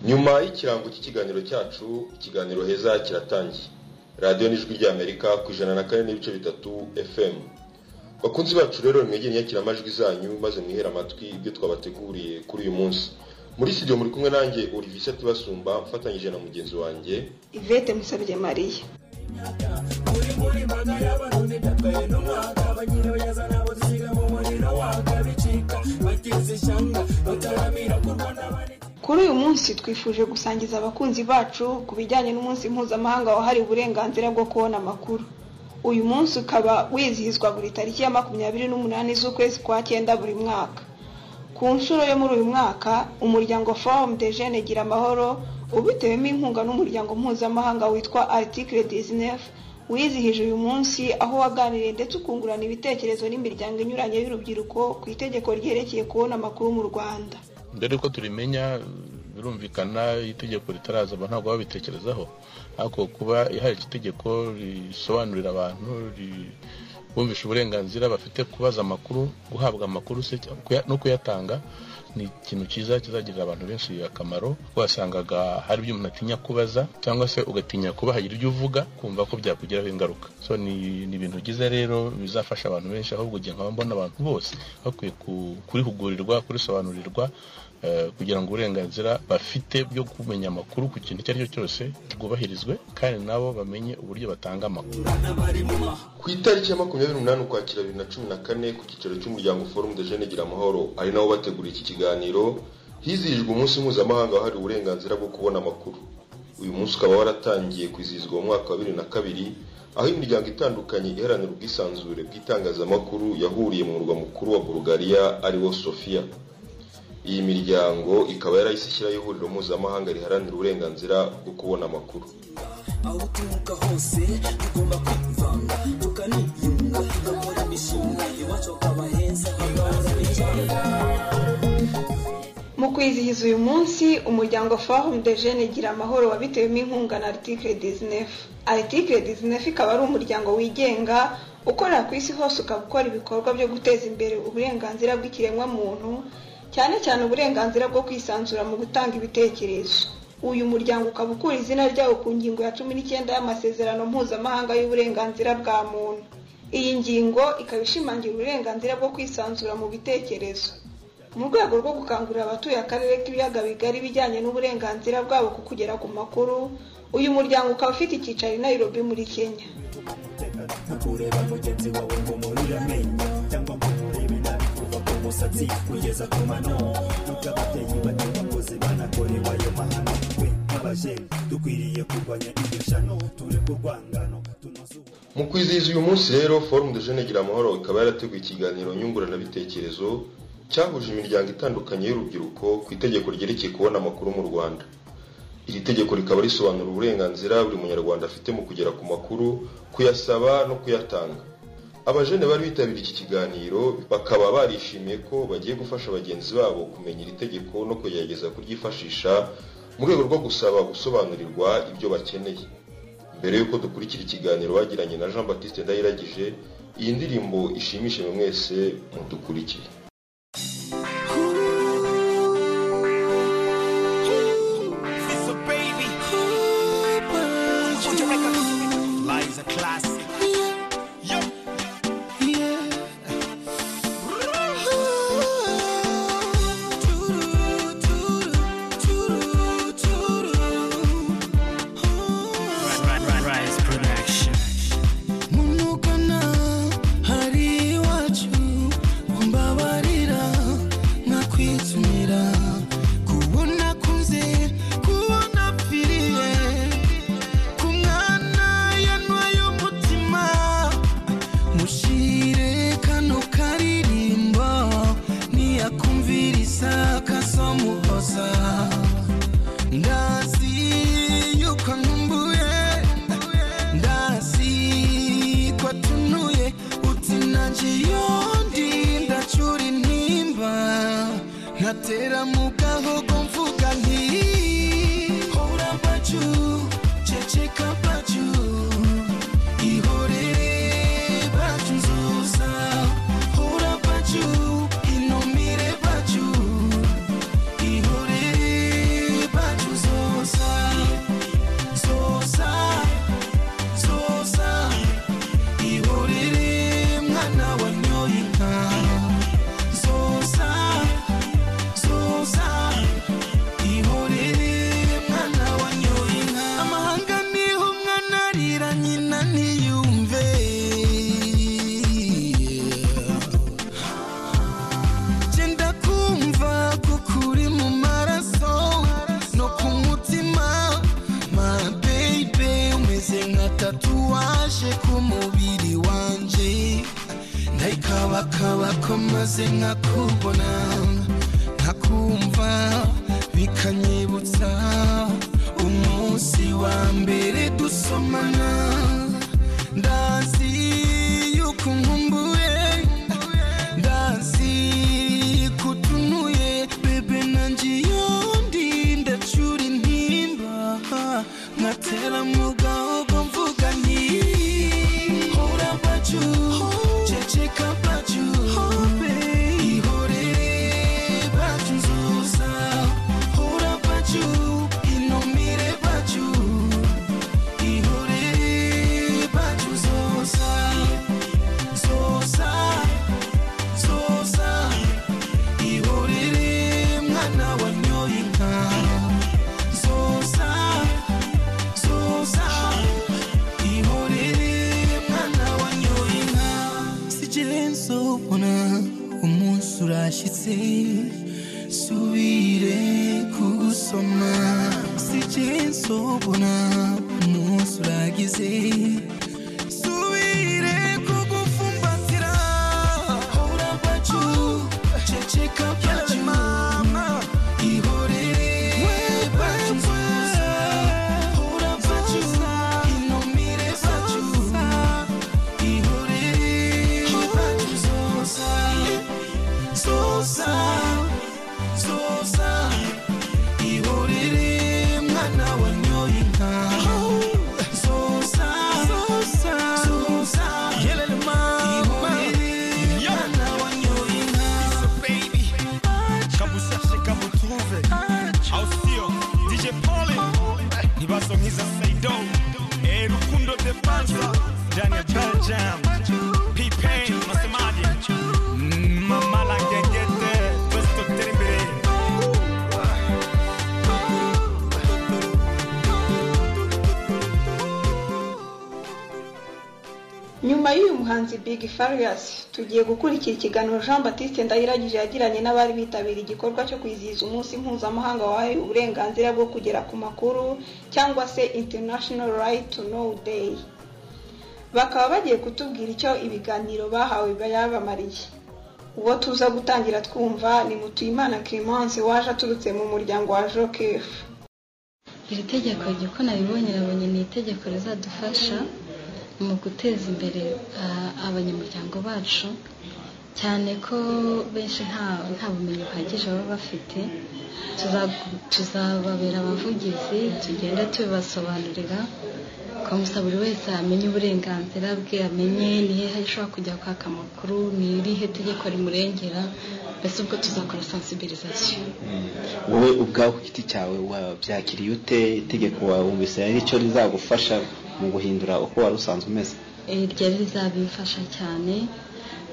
Nyuma y'ikirango cy'ikiganiro cyacu ikiganiro heza kiratangiye radiyo n'ijwi ry'amerika ku ijana na kane n'ibice bitatu fm bakunzi bacu rero mwegere nyakira amajwi zanyu maze mwihere amatwi ibyo twabateguriye kuri uyu munsi muri studio muri kumwe nanjye Olivier tubasumba mfatanyije na mugenzi wanjye ivete musabye mariya kuri uyu munsi twifuje gusangiza abakunzi bacu ku bijyanye n'umunsi mpuzamahanga wahariwe uburenganzira bwo kubona amakuru uyu munsi ukaba wizihizwa buri tariki ya makumyabiri n'umunani z'ukwezi kwa cyenda buri mwaka ku nshuro yo muri uyu mwaka umuryango forumu de jene gira amahoro ubitewemo inkunga n'umuryango mpuzamahanga witwa aritikire dizinefu wizihije uyu munsi aho waganiriye ndetse ukungurana ibitekerezo n'imiryango inyuranye y'urubyiruko ku itegeko ryerekeye kubona amakuru mu rwanda dore ko turimenya birumvikana itegeko ritaraza abantu ntabwo babitekerezaho ariko kuba hari iki tegeko risobanurira abantu bumvisha uburenganzira bafite kubaza amakuru guhabwa amakuru se no kuyatanga ni ikintu cyiza kizagirira abantu benshi akamaro kuko wasangaga hari ibyo umuntu atinya kubaza cyangwa se ugatinya kuba hagira ibyo uvuga kumva ko byakugiraho ingaruka so ni ni ibintu byiza rero bizafasha abantu benshi ahubwo ugiye nkaba mbona abantu bose bakwiye ku- kurihugurirwa kurisobanurirwa eh, kugira ngo uburenganzira bafite byo kumenya amakuru ku kintu icyo ari cyo cyose bwubahirizwe kandi nabo bamenye uburyo batanga amakuru ku itariki ya makumyabiri n'umunani ukwakira bibiri na cumi na kane ku cyicaro cy'umuryango forumu de jene gira amahoro ari nawo bategura iki kiganiro hizihijwe umunsi mpuzamahanga wahariwe uburenganzira bwo kubona amakuru uyu munsi ukaba waratangiye kwizihizwa mu mwaka wa bibiri na kabiri aho imiryango itandukanye iharanira ubwisanzure bw'itangazamakuru yahuriye mu murwa mukuru wa bulugariya ari wo sofiya iyi miryango ikaba yarahise ishyiraho ihuriro mpuzamahanga riharanira uburenganzira bwo kubona amakuru aho uturuka hose tugomba kwivanga tukaniyunga tugakora imishinga iwacu hakaba heza hagahora n'icyanga mu kwizihiza uyu munsi umuryango forumu de jene gira amahoro wabitewemo inkunga na aritikire dizinefu aritikire dizinefu ikaba ari umuryango wigenga ukorera ku isi hose ukaba ukora ibikorwa byo guteza imbere uburenganzira bw'ikiremwamuntu cyane cyane uburenganzira bwo kwisanzura mu gutanga ibitekerezo uyu muryango ukaba ukura izina ryawo ku ngingo ya cumi n'icyenda y'amasezerano mpuzamahanga y'uburenganzira bwa muntu iyi ngingo ikaba ishimangira uburenganzira bwo kwisanzura mu bitekerezo mu rwego rwo gukangurira abatuye akarere k'ibiyaga bigari ibijyanye n'uburenganzira bwabo ku kugera ku makuru uyu muryango ukaba ufite icyicaro i Nairobi muri Kenya ntukureba mugenzi wawe ngo murire amenyo cyangwa ngo murebe nabi kuva ku musatsi kugeza ku mano nubwo ababyeyi bato bakoze banakorewe ayo mahano twe nk'abajeni dukwiriye kurwanya iryo shano tureke urwangano tunoze ubu mu kwizihiza uyu munsi rero forumu de jene gira amahoro ikaba yarateguye ikiganiro nyunguranabitekerezo cyahuje imiryango itandukanye y'urubyiruko ku itegeko ryerekeye kubona amakuru mu rwanda iri tegeko rikaba risobanura uburenganzira buri munyarwanda afite mu kugera ku makuru kuyasaba no kuyatanga abajene bari bitabiriye iki kiganiro bakaba barishimiye ko bagiye gufasha bagenzi babo kumenya iri tegeko no kugerageza kuryifashisha mu rwego rwo gusaba gusobanurirwa ibyo bakeneye mbere y'uko dukurikira ikiganiro bagiranye na jean baptiste ndayiragije iyi ndirimbo ishimishe buri mwese mudukurikire It's a baby. Put your record. Lies a classic. Yo. Ri- ri- Rise production. munugana hari iwacu mumbabarira nkakwitumira kubona kuze kubona pfiriye ku mwana yanwaye umutima mushire kano karirimbo niyakumvirisa kasomuhoza ndazi yuko nkumbuye ndazi ko tunuye uti nanjye yondi ndacura intimba nkatera mu gahogo mvuga nti hora baju ceceka baju ihorere baju nzuza hora baju inumire baju ihorere baju nzuza ije ku mubiri wanjye ndayikabakaba ko maze nkakubona nkakumva bikanyibutsa umunsi wa mbere dusomana ndazi yuko nkumbuye ndazi ko utunuye bebe nanjye iyo ndinda cura intimba nkatera mu gahogo mvuga nti hora baju ceceka baju ihorere baju nzuza hora baju inomire baju ihorere baju zoza zoza zoza ihorere mwana wanyoye inka zoza zoza ihorere mwana wanyoye inka sijye nsobona umunsi urashyitse subire kugusoma sijye nsobona umunsi uragize subire kugufumbatira hora bacu ceceka bacu mama ihorere bacu nziza hora bacu inomire bacu ihorere bacu zosa zosa zosa ihorere mwana wanyoye inka zosa zosa zosa yelele mama ihorere mwana wanyoye inka baby. Quand vous cherchez, quand vous trouvez. Ausio, DJ Polly. Nibasongiza Saido. Eh, Rukundo de Banza. Daniel Belgium. P-Pain, unasemaje? Mm, Mama la gengete. Festo Terimbere. nyuma y'uyu muhanzi big farious tugiye gukurikira ikiganiro jean batiste ndahiragije yagiranye n'abari bitabiriye igikorwa cyo kwizihiza umunsi mpuzamahanga wahariwe uburenganzira bwo kugera ku makuru cyangwa se international right to know day bakaba bagiye kutubwira icyo ibiganiro bahawe bayabamariye uwo tuza gutangira twumva ni mutuyimana clemence waje aturutse mu muryango wa jokef iri tegeko igihe uko nabibonye nabonye ni itegeko rizadufasha mu guteza imbere ah, abanyamuryango bacu cyane ko benshi nta nta bumenyi buhagije baba bafite Tuza- tuzababera abavugizi tugenda tubibasobanurira twamusa buri wese amenye uburenganzira bwe amenye ni hehe ashobora kujya kwaka amakuru ni irihe tegeko rimurengera mbese ubwo tuzakora sensibilisation wowe ubwawe ku giti cyawe wabyakiriye ute itegeko wawe wumvise aricyo rizagufasha mu guhindura uko wari usanzwe umeze Eh, ryari rizabimfasha cyane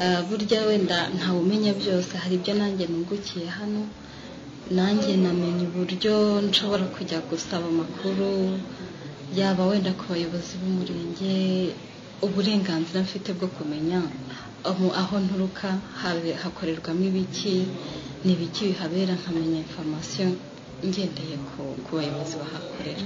Ah, burya wenda ntawumenya byose hari ibyo nanjye nungukiye hano nanjye namenye uburyo nshobora kujya gusaba amakuru yaba wenda ku bayobozi b'umurenge uburenganzira mfite bwo kumenya aho- aho nturuka habe- hakorerwamo ibiki ni ibiki bihabera nkamenya informasiyo ngendeye ku- ku bayobozi bahakorera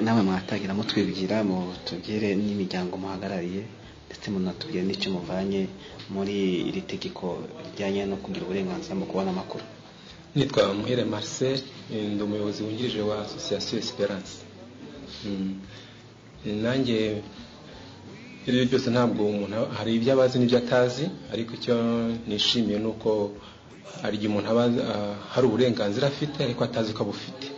namwe mwatangira mutwibwira mutubwire n'imiryango muhagarariye ndetse munatubwire n'icyo muvanye muri iri tegeko rijyanye no kugira uburenganzira mu kubona amakuru nitwa muhire marcel eh, ndi umuyobozi wungirije wa association esperance Mm. nanjye ibyo ari byo byose ntabwo umuntu aba- hari ibyo abazi n'ibyo atazi ariko icyo nishimiye ni uko hari igihe umuntu aba azi, ah, hari uburenganzira afite ariko atazi ko abufite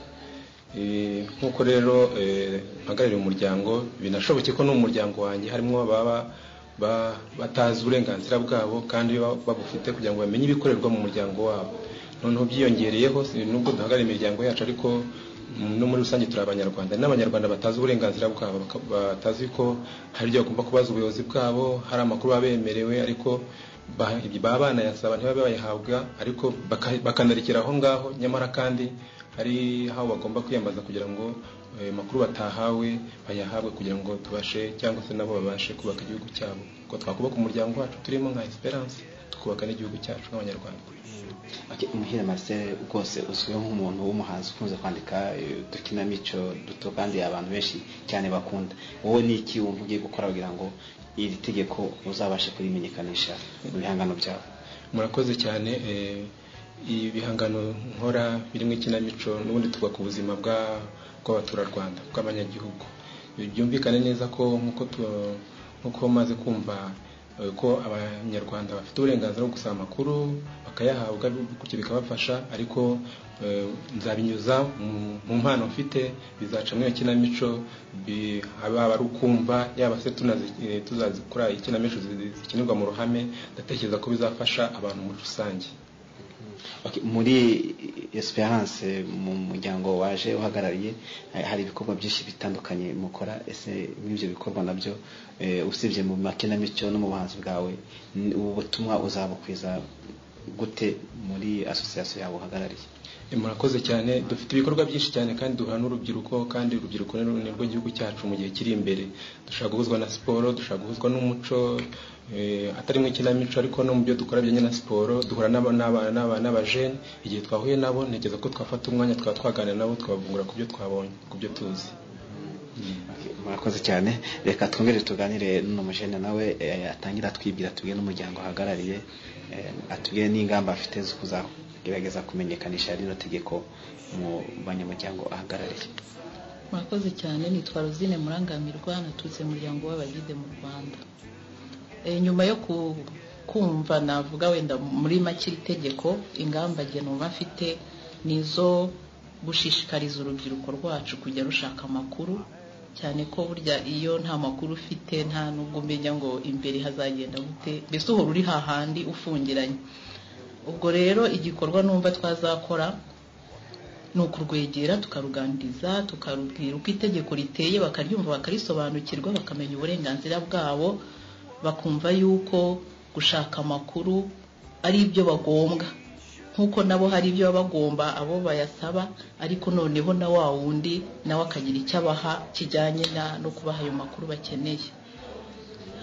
Eh, nk'uko rero eh, mpagarariye umuryango binashobokeye ko no mu muryango wanjye harimo ababa ba- batazi uburenganzira bwabo kandi ba- babufite kugira ngo bamenye ibikorerwa mu muryango wabo noneho byiyongereyeho si- nubwo duhagarariye imiryango yacu ariko mm, no muri rusange turi abanyarwanda n'abanyarwanda batazi uburenganzira bwabo baka- batazi ko hari ibyo bagomba kubaza ubuyobozi bwabo hari amakuru baba bemerewe ariko ba- ibyo baba banayasaba ntibabe bayahabwa ariko baka- bakanarekera aho ngaho nyamara kandi hari aho bagomba kwiyambaza kugira ngo ayo makuru batahawe bayahabwe kugira ngo tubashe cyangwa se nabo babashe kubaka igihugu cyabo ubwo twakubaka umuryango wacu turimo nka esperance tukubaka n'igihugu cyacu nk'abanyarwanda muhire marcel rwose uzwiho nk'umuntu w'umuhanzi ukunze kwandika eh, udukinamico duto kandi abantu benshi cyane bakunda wowe ni iki wumva ugiye gukora kugira ngo iri tegeko uzabashe kurimenyekanisha mu bihangano byawe murakoze cyane eh, ibi bihangano nkora birimo ikinamico n'ubundi twubaka ubuzima bwa- bw'abaturarwanda bw'abanyagihugu byumvikane neza ko nk'uko tu- nk'uko maze kumva eh, ko abanyarwanda bafite uburenganzira bwo gusaba amakuru bakayahabwa bityo bikabafasha ariko eh, nzabinyuza mu- mu mpano mfite bizacamo iyo kinamico bi- haba ari ukumva yaba se tunazi- eh, tuzazikora ikinamico zi- zikinirwa mu ruhame ndatekereza ko bizafasha abantu muri rusange Okay, muri esperance mu muryango waje uhagarariye eh, hari ibikorwa byinshi bitandukanye mukora ese muri ibyo bikorwa nabyo eh, usibye mu makinamico no mu buhanzi bwawe n- ubu butumwa uzabukwiza gute muri asosiyasiyo yawe uhagarariye Eh, murakoze cyane dufite ibikorwa byinshi cyane kandi duhura n'urubyiruko kandi urubyiruko ni rwo- ni rwo gihugu cyacu mu gihe kiri imbere dushobora guhuzwa na siporo dushobora guhuzwa n'umuco eh, atari mu ikinamico ariko no mu byo dukora bijyanye na siporo duhura n'aba- n'aba- n'aba- n'abajene igihe twahuye nabo ntekereza ko twafata umwanya twaba twaganira nabo twabungura ku byo twabonye ku byo tuzi Okay, murakoze cyane reka twongere tuganire n'umujene nawe eh, atangira atwibwira tubwire n'umuryango uhagarariye eh, atubwire n'ingamba afite zo kuzagerageza kumenyekanisha rino tegeko mu banyamuryango ahagarariye murakoze cyane nitwa rosine murangamirwa naturutse mu muryango w'abagide mu rwanda Eh, nyuma yo ku- kumva navuga wenda muri make iri tegeko ingamba nge numva mfite ni izo gushishikariza urubyiruko rwacu kujya rushaka amakuru cyane ko burya iyo nta makuru ufite nta nubwo umenya ngo imbere hazagenda gute mbese uhora uri hahandi ufungiranye ubwo rero igikorwa numva twazakora ni ukurwegera tukaruganiriza tukarubwira uko itegeko riteye bakaryumva bakarisobanukirwa bakamenya uburenganzira bwabo bakumva yuko gushaka amakuru ari ibyo bagombwa nk'uko nabo hari ibyo baba bagomba abo bayasaba ariko noneho na wa wundi nawe akagira icyo abaha kijyanye na- no kubaha ayo makuru bakeneye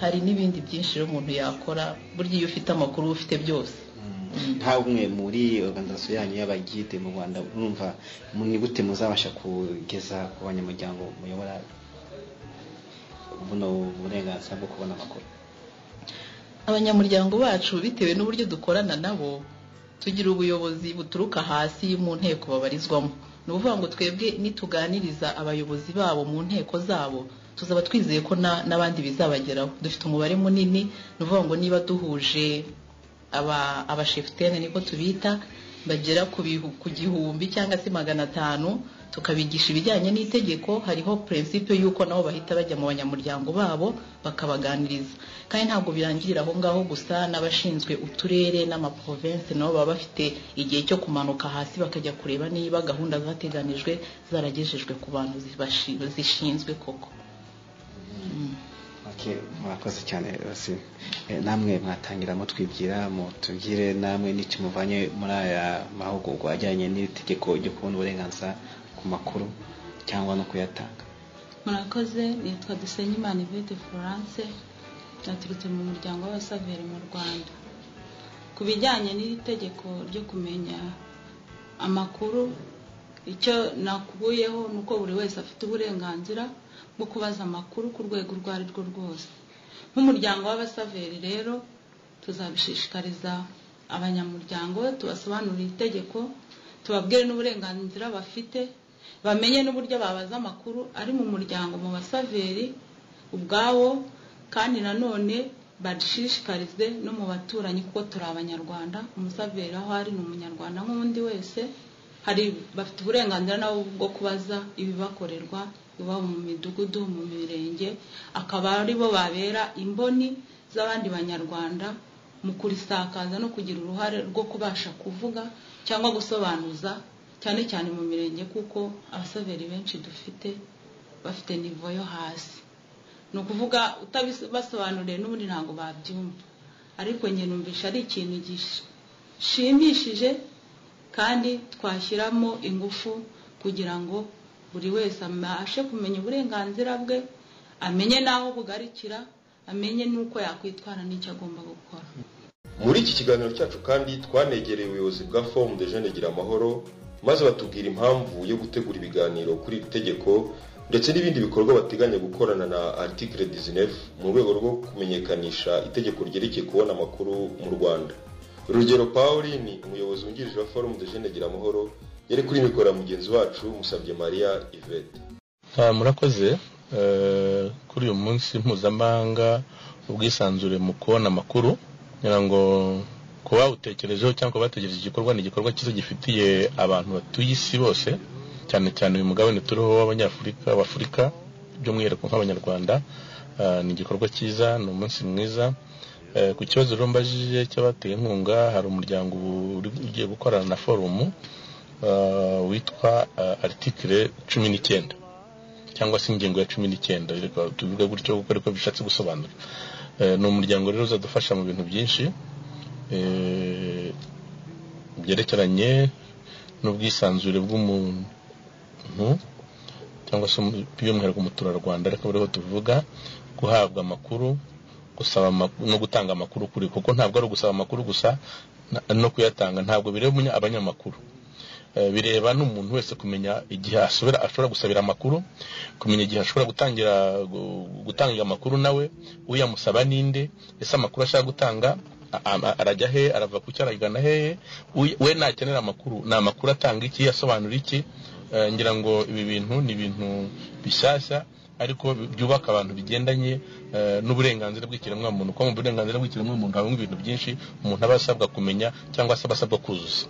hari n'ibindi byinshi rero umuntu yakora burya iyo ufite amakuru uba ufite byose nta umwe muri organizasiyo yanyu y'abagide mu rwanda urumva mu- ni gute muzabasha kugeza ku banyamuryango muyobora buno burenganzira bwo kubona amakuru abanyamuryango bacu bitewe n'uburyo dukorana nabo tugira ubuyobozi buturuka hasi mu nteko babarizwamo ni ukuvuga ngo twebwe nituganiriza abayobozi babo mu nteko zabo tuzaba twizeye ko na- n'abandi bizabageraho dufite umubare munini ni ukuvuga ngo niba duhuje aba- abashefutene niko tubita bagera ku bihu- ku gihumbi cyangwa se magana atanu tukabigisha ibijyanye n'itegeko hariho prinsipe y'uko nabo bahita bajya mu banyamuryango babo bakabaganiriza kandi ntabwo birangirira aho ngaho gusa n'abashinzwe uturere n'amaprovensi nabo baba bafite igihe cyo kumanuka hasi bakajya kureba niba gahunda zateganijwe zaragejejwe ku bantu zibashi- zishinzwe koko Okay, murakoze cyane basi Eh, namwe mwatangira mutwibwira mutubwire namwe n'icyo muvanye muri aya mahugurwa ajyanye n'itegeko ryo kubona uburenganzira ku makuru cyangwa no kuyatanga murakoze nitwa dusenyimana ivete florence naturutse mu muryango w'abasaveri mu rwanda ku bijyanye n'iri tegeko ryo kumenya amakuru icyo nakubuyeho ni uko buri wese afite uburenganzira bwo kubaza amakuru ku rwego urwo ari rwo rwose nk'umuryango w'abasaveri rero tuzabishishikariza abanyamuryango tubasobanurire itegeko tubabwire n'uburenganzira bafite bamenye n'uburyo babaza amakuru ari mu muryango mu basaveri ubwabo kandi nanone badishishikarize no mu baturanyi kuko turi abanyarwanda umusaveri aho ari ni umunyarwanda nk'undi wese hari bafite uburenganzira nabo bwo kubaza ibibakorerwa iba mu midugudu mu mirenge akaba ari bo babera imboni z'abandi banyarwanda mu kurisakaza no kugira uruhare rwo kubasha kuvuga cyangwa gusobanuza cyane cyane mu mirenge kuko abasaveri benshi dufite bafite nivo yo hasi ni ukuvuga utabisobanuriye n'ubundi ntabwo babyumva ariko njye numvisha ari ikintu gishimishije kandi twashyiramo ingufu kugira ngo buri wese abashe kumenya uburenganzira bwe amenye n'aho bugarikira amenye n'uko yakwitwara n'icyo agomba gukora muri iki kiganiro cyacu kandi twanegereye ubuyobozi bwa fomu de jene gira amahoro maze batubwira impamvu yo gutegura ibiganiro kuri iri tegeko ndetse n'ibindi bikorwa bateganya gukorana na article 19 mu rwego rwo kumenyekanisha itegeko ryerekeye kubona amakuru mu rwanda rugero pauline umuyobozi wungirije wa forumu de jene gira amahoro yari kuri mikora mugenzi wacu musabye mariya ivete murakoze eh, kuri uyu munsi mpuzamahanga ubwisanzure mu kubona amakuru kugira ngo ku bawutekerejeho cyangwa ku bategereje igikorwa ni igikorwa cyiza gifitiye abantu batuye isi bose cyane cyane uyu mugabane turiho w'abanyafurika w'afurika by'umwihariko nk'abanyarwanda Ah, ni igikorwa cyiza ni umunsi mwiza Eh, ku kibazo rero mbajije cy'abateye inkunga hari umuryango ubu uri- ugiye gukorana na forumu ah, witwa ah, article cumi n'icyenda cyangwa se ingingo ya cumi n'icyenda reka tuvuge gutyo kuko ariko bishatse gusobanura Eh, ni umuryango rero uzadufasha mu bintu byinshi eh, byerekeranye n'ubwisanzure bw'umuntu cyangwa se umu- by'umwihariko umuturarwanda ariko buriho tuvuga guhabwa amakuru gusaba amak- no gutanga amakuru kuri kuko ntabwo ari ugusaba amakuru gusa na- no kuyatanga ntabwo bireba umunya- abanyamakuru Eh, bireba n'umuntu wese kumenya igihe asubira ashobora gusabira amakuru kumenya igihe ashobora gutangira gu- gutanga amakuru nawe uyamusaba ninde ese amakuru ashaka gutanga a- a- arajya hehe arava ku cyo aragana hehe Uy- we nakenera amakuru ni amakuru atanga iki asobanura iki Eh, ngira ngo ibi bintu ni ibintu bishyashya ariko bi- byubaka abantu bigendanye eh, n'uburenganzira bw'ikiremwamuntu kuko mu burenganzira bw'ikiremwamuntu habamo ibintu byinshi umuntu aba asabwa kumenya cyangwa se aba asabwa kuzuza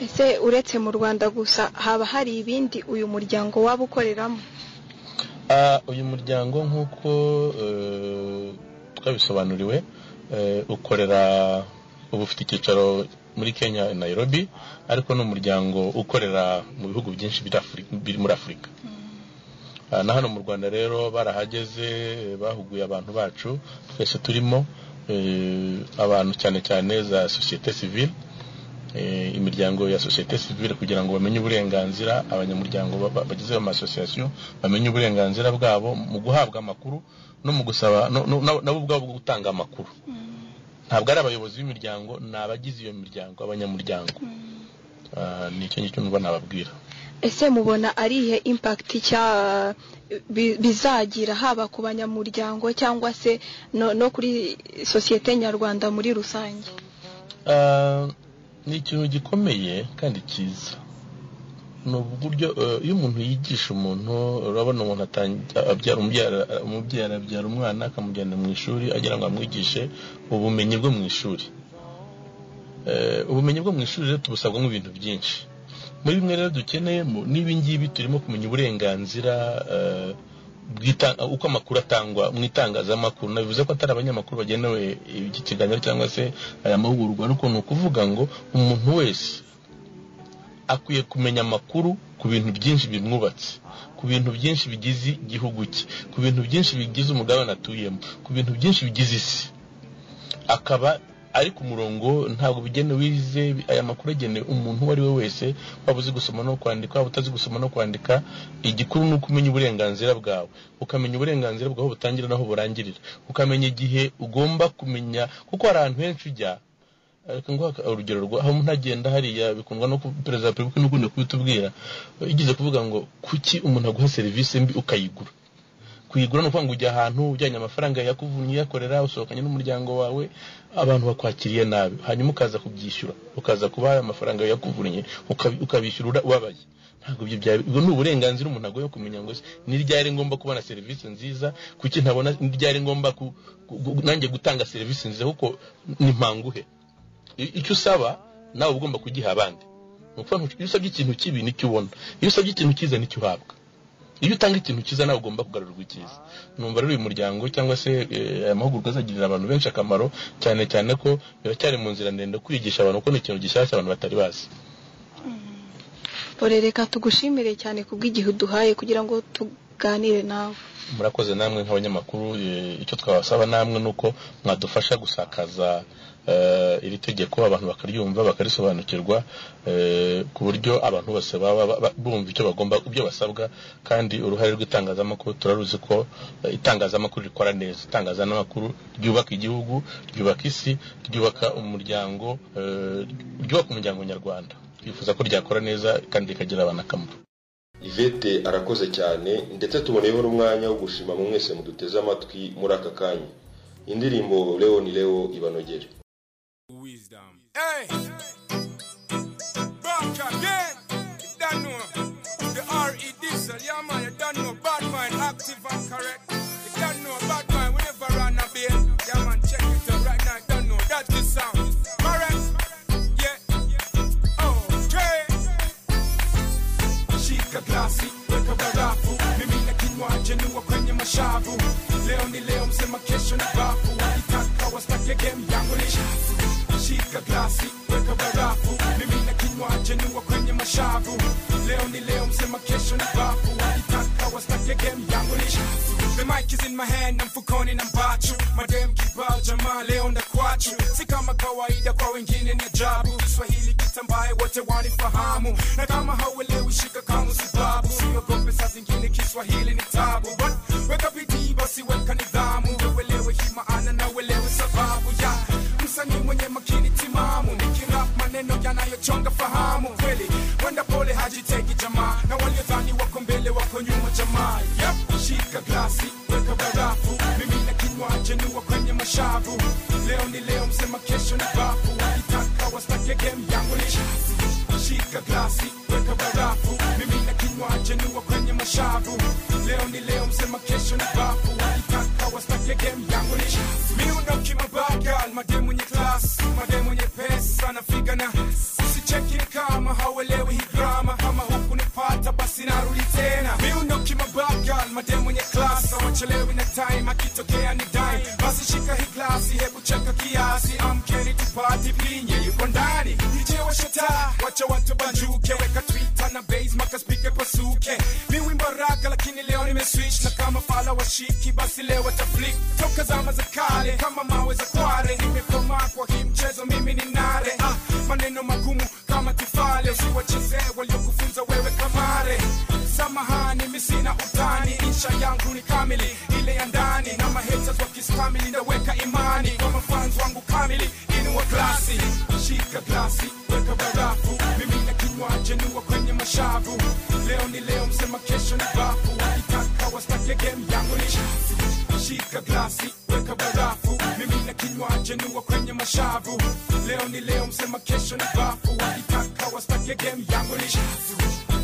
ese uretse mu rwanda gusa haba hari ibindi uyu muryango waba ukoreramo Ah, uyu muryango nk'uko eh, twabisobanuriwe eh, ukorera uba ufite icyicaro muri kenya nairobi ariko ni umuryango ukorera mu bihugu byinshi biri Afuri- biri muri afurika Ah, na hano mu rwanda rero barahageze eh, bahuguye abantu bacu twese turimo eh, abantu cyane cyane za sosiyete sivile eh, imiryango ya sosiyete sivile kugira ngo bamenye uburenganzira abanyamuryango ba- ba- bagize ayo masosiyasiyo bamenye uburenganzira bwabo mu guhabwa amakuru no mu gusaba no- no- na- nabo ubwabo gutanga amakuru ntabwo ari abayobozi b'imiryango ni abagize iyo miryango abanyamuryango Ah, ni icyo ngicyo numva nababwira ese mubona ari ihe impakiti cya bi- bizagira haba ku banyamuryango cyangwa se no, no kuri sosiyete nyarwanda muri rusange Ah, ni ikintu gikomeye kandi cyiza ni uburyo eh, iyo umuntu yigisha umuntu urabona umuntu atangi- abyara umubyara- umubyeyi abyara umwana akamujyana mu ishuri agira ngo amwigishe ubumenyi bwo mu ishuri Eh, ubumenyi bwo mu ishuri rero tubusabwamo ibintu byinshi muri bimwe rero dukeneyemo n'ibi ngibi turimo kumenya uburenganzira eh, bw'ita- uko amakuru atangwa mu itangazamakuru bivuze ko atari abanyamakuru bagenewe iki kiganiro cyangwa se aya mahugurwa ariko ni ukuvuga ngo umuntu wese akwiye kumenya amakuru ku bintu byinshi bimwubatse ku bintu byinshi bigize igihugu cye ku bintu byinshi bigize umugabane atuyemo ku bintu byinshi bigize isi akaba ari ku murongo ntabwo bigenewe wize aya makuru agenewe umuntu uwo ari we wese waba uzi gusoma no kwandika waba utazi gusoma no kwandika igikuru ni uko umenya uburenganzira bwawe ukamenya uburenganzira bwawe aho butangira n'aho burangirira ukamenya igihe ugomba kumenya kuko hari ahantu henshi ujya ariko nguha aka- urugero rwa aho umuntu agenda hariya bikundwa no ku- perezida wa repubulika n'ukunda kubitubwira igeze kuvuga ngo kuki umuntu aguha serivisi mbi ukayigura kuyigura ni ukuvuga ngo ujya ahantu ujyanye amafaranga yakuvunnye uyakorera usohokanye n'umuryango wawe abantu bakwakiriye nabi hanyuma ukaza kubyishyura ukaza kubaha ayo mafaranga yakuvunnye ukabi- ukabishyura ubabaye ntabwo ibyo byaba ubwo ni uburenganzira umuntu agoye kumenya ngo se, ni ryari ngomba kubona serivisi nziza kuki ntabona ni ryari ngomba ku- ku- ku- nanjye gutanga serivisi nziza kuko ni mpanguhe I- icyo usaba nawe uba ugomba kugiha abandi ni ukuvuga ngo iyo usabye ikintu kibi nicyo ubona iyo usabye ikintu cyiza nicyo uhabwa iyo utanga ikintu cyiza nawe ugomba kugarurirwa icyiza numva rero uyu muryango cyangwa se eh, aya mahugurwa azagirira abantu benshi akamaro cyane cyane ko biracyari mu nzira ndende kwigisha abantu kuko ni ikintu gishyashya abantu batari bazi bore reka tugushimire cyane ku bw'igihe uduhaye kugira ngo tuganire nawe murakoze namwe nk'abanyamakuru eh, icyo twabasaba namwe ni uko mwadufasha gusakaza eh, iri tegeko abantu bakaryumva bakarisobanukirwa eh, ku buryo abantu bose baba ba- ba- bumva icyo bagomba ibyo basabwa kandi uruhare rw'itangazamakuru turaruzi ko eh, itangazamakuru rikora neza itangazamakuru ryubaka igihugu ryubaka isi ryubaka umuryango eh, ryubaka umuryango nyarwanda twifuza ko ryakora neza kandi rikagira abantu akamaro Yvette arakoze cyane ndetse tuboneyeho n'umwanya wo gushima mu mwese muduteze amatwi muri aka kanya indirimbo leo ni leo ibanogere Hey! Back again! You don't know. The R.E. Diesel, yeah man, you don't know. Bad mind, active and correct. You don't know. Bad mind, we never run a bit. Yeah man, check it out right now. You don't know. That's the sound. Correct? Yeah. Okay. Shika glasi, weka barafu. Mimi na kinywa chenua kwenye mashavu. Leo ni leo, msema kesho ni bafu. Itaka wastake game yangu ni shafu. Shika glasi, weka barafu. Mimi na kinywa chenua kwenye mashavu. Leo ni leo, msema kesho ni bafu. Itaka wastake game yangu ni shafu. The mic is in my hand, I'm Fukoni na Mbachu Madem kibao jamaa leo ndakwatu Si kama kawaida kwa wengine ni ajabu Kiswahili kitambaye wote wanifahamu Na kama hauelewi shika kamu si babu Siogope saa zingine Kiswahili ni tabu But weka bidii basi weka nidhamu Uelewe hii maana na uelewe sababu ya Msanii mwenye makini timamu Nikirap maneno yanayochonga fahamu Kweli, wenda pole hajiteki jamaa Na waliodhani wako mbele wako nyuma jamaa Yep, shika glasi, weka barafu Mimi na kinywa chenua kwenye mashavu Leo ni leo, msema kesho ni bafu Itaka wastake game yangu ni shafu Shika glasi, weka barafu Mimi na kinywa chenua kwenye mashavu Leo ni leo, msema kesho ni bafu Itaka wastake game yangu ni shafu Miundo kimabagal, mademu mwenye class Mademu mwenye pesa, nafiga na Usicheki ni kama hauelewi hii drama Kama hukunipata basi narudi tena Miundo kimabagal, mademu mwenye class Hawachelewi na time, akitokea ni dime Basi shika hii glasi, hebu cheka kiasi Amkeni tupate vinye, yuko ndani Nije washe taa, wacha watu banjuke Weka Twitter na bass, maka speaker pasuke Mi wimbo raka, lakini leo nimeswitch Na kama fala washiki, basi leo wataflick Toka zama za kale, kama mawe za kware Nimekomaa kwa hii mchezo, mimi ni nare ah, Maneno magumu kama tufale Usiwachezee waliokufunza wewe kamare samahani mi sina utani insha yangu ni kamili ile ya ndani na maheters wakistamili naweka imani kwa mafans wangu kamili inua glasi shika glasi weka barafu mimi na kinywa chenua kwenye mashavu leo ni leo msema kesho ni bafu itaka wastake game yangu ni shafu shika glasi weka barafu mimi na kinywa chenua kwenye mashavu leo ni leo msema kesho ni bafu itaka wastake game yangu ni shafu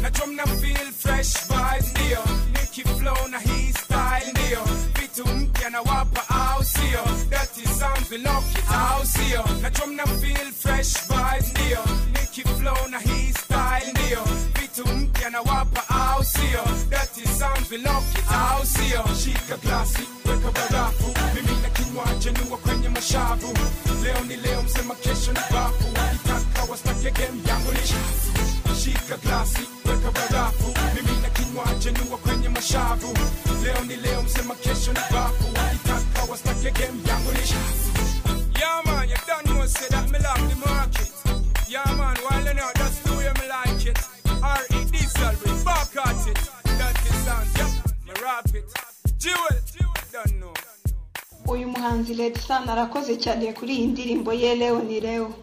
najua mna feel fresh vibes ndio niki flow na hii style ndio vitu mpya na wapa au sio dati sounds viloki au sio najua mna feel fresh vibes ndio niki flow na hii style ndio vitu mpya na wapa au sio dati sounds viloki au sio shika glasi weka barafu mimi na kinywa chenua kwenye mashavu leo ni leo msema kesho ni bafu itaka wastake game yangu ni shafu shika glasi weka barafu mimi na kinywa chenua kwenye mashavu leo ni leo msema kesho ni bafu itaka wastake game yangu ni shafu yeah man you don't know say that me love the market yeah man while you know that's the way me like it R.E. Diesel we back at it that is sound yep me rap it jewel don't know uyu muhanzi Red Sun arakoze cyane kuri iyi ndirimbo ye Leo ni Leo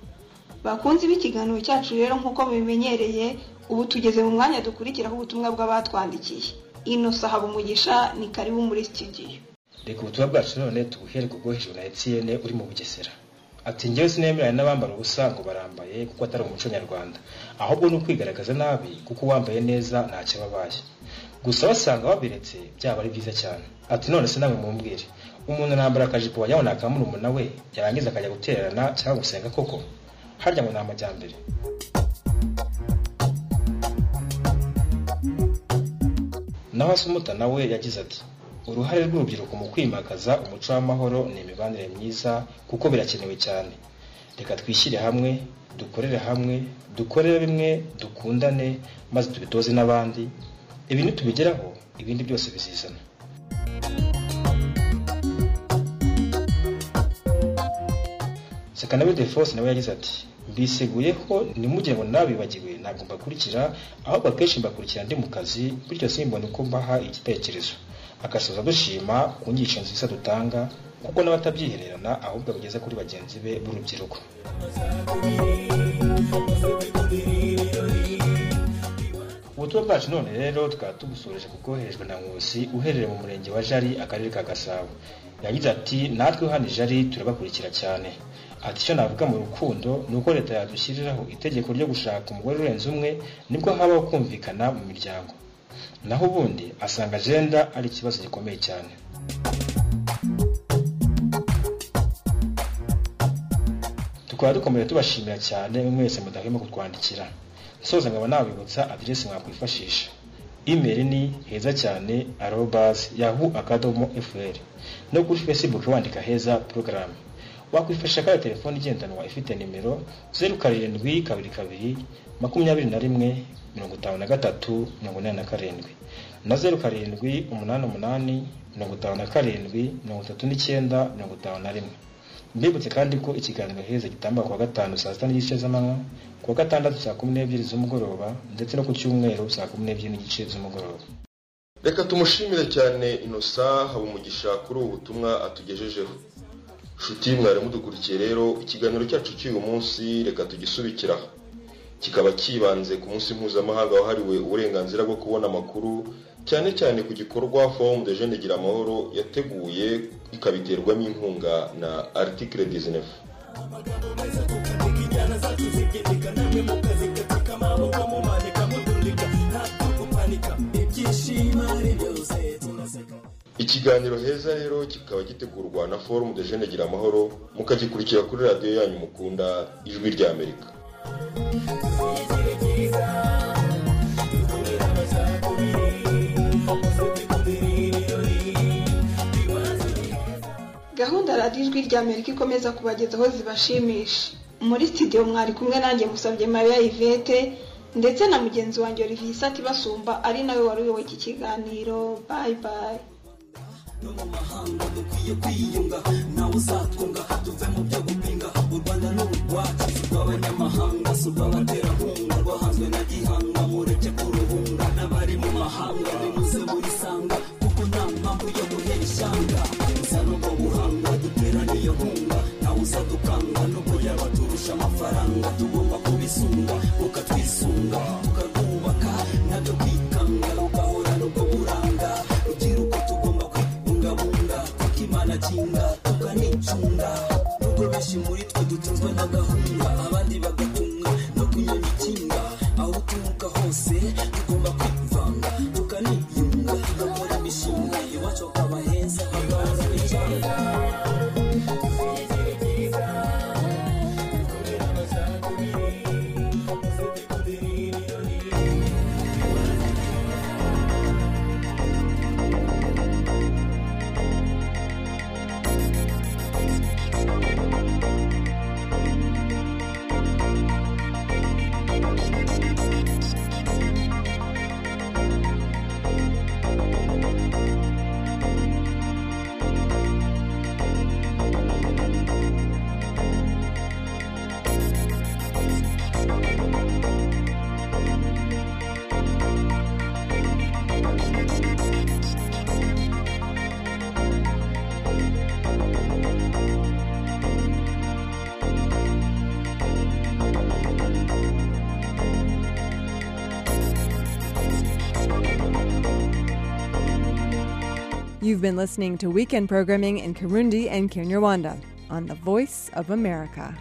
bakunzi b'ikiganiro cyacu rero nk'uko mubimenyereye ubu tugeze mu mwanya dukurikiraho ubutumwa bw'abatwandikiye Innocent Habumugisha ni karibu muri studio reka ubutumwa bwacu none tubuherwe ubwo hejuru na etiyene uri mu bugesera ati njyewe sinemeranya n'abambara ubusa ngo barambaye kuko atari umuco nyarwanda ahubwo ni ukwigaragaza nabi kuko uwambaye neza ntacyo aba abaye gusa basanga babiretse byaba ari byiza cyane ati none se namwe mumbwire umuntu arambara akajipo wajya ngo ni akamurumuna we yarangiza akajya gutererana cyangwa gusenga koko harya ngo ni amajyambere naho asumuta nawe yagize ati uruhare rw'urubyiruko mu kwimakaza umuco w'amahoro ni imibanire myiza kuko birakenewe cyane reka twishyire hamwe dukorere hamwe dukorere bimwe dukundane maze tubitoze n'abandi ibi nitubigeraho ibindi byose bizizana Sakanawe Defos nawe yagize ati “Mbiseguye ko ntimugire ngo nabibagiwe ntabwo mbakurikira ahubwo akenshi mbakurikira ndi mu kazi bityo simbone uko mbaha igitekerezo” agasoza dushima ku nyigisho nziza dutanga kuko n'abatabyihererana ahubwo bageza kuri bagenzi be b'urubyiruko ubutumwa bwacu none rero tukaba tubusoreje kuko hejwe na nkusi uherereye mu murenge wa jari akarere ka gasabo yagize ati natwe hano i jari turabakurikira cyane ati icyo navuga mu rukundo ni uko leta yadushyiriraho itegeko ryo gushaka umugore urenze umwe nibwo habaho kumvikana mu miryango naho ubundi asanga agenda ari ikibazo gikomeye cyane tukaba dukomeje tubashimira cyane mwese mudahwema kutwandikira nsoza nkaba nabibutsa aderesi mwakwifashisha imeri ni heza cyane arobazi yahu akadomo fr no kuri facebook wandika heza porogaramu wakwifashisha kandi telefone igendanwa ifite nimero zeru karindwi kabiri kabiri makumyabiri na rimwe mirongo itanu na gatatu mirongo inani na karindwi na zeru karindwi umunani umunani mirongo itanu na karindwi mirongo itatu n'icyenda mirongo itanu na rimwe mbibutse kandi ko ikiganiro heza gitamba kuwa gatanu saa sita n'igice z'amanywa kuwa gatandatu saa kumi n'ebyiri z'umugoroba ndetse no ku cyumweru saa kumi n'ebyiri n'igice z'umugoroba reka tumushimire cyane innocent habumugisha kuri ubu butumwa atugejejeho nshuti mwari mudukurikiye rero ikiganiro cyacu cy'uyu munsi reka tugisubikira kikaba cyibanze ku munsi mpuzamahanga wahariwe uburenganzira bwo kubona amakuru cyane cyane ku gikorwa forum de jeune gira amahoro yateguye ikabiterwamo inkunga na article 19 ikiganiro heza rero kikaba gitegurwa na forum de jeune gira amahoro mukagikurikira kuri radiyo yanyu mukunda ijwi rya amerika gahunda radiyo ijwi rya amerika ikomeza kubagezaho zibashimisha muri studio mwari kumwe nanjye musabye mariya yvette ndetse na mugenzi wanjye olivier isati basumba ari nawe wari uyoboye iki kiganiro bayi bayi mahanga dukwiye kwiyunga nawe uzatwunga tuve mu byo gupinga u rwanda ni urwacu si urw'abanyamahanga si urw'abaterankunga rwahanzwe na gihanga mureke kuruhunga n'abari mu mahanga nimuze murisanga kuko nta mpamvu yo guhera ishyanga uza n'ubwo buhanga dutera niyo nkunga nawe uzadukanga n'ubwo yaba turusha amafaranga tugomba kubisunga ukatwisunga tukarwubaka nabyo kwikanga rugahora n'ubwo buranga rubyiruko tugomba kubungabunga kuko imana kinga tukanicunga nubwo benshi muri twe dutunzwe na gahunda abandi bagatumwa no kunyanya ikinga aho uturuka hose tugomba kwivanga tukaniyunga tugakora imishinga iwacu hakaba heza hagahoza icyanga You've been listening to weekend programming in Kirundi and Kinyarwanda on the Voice of America.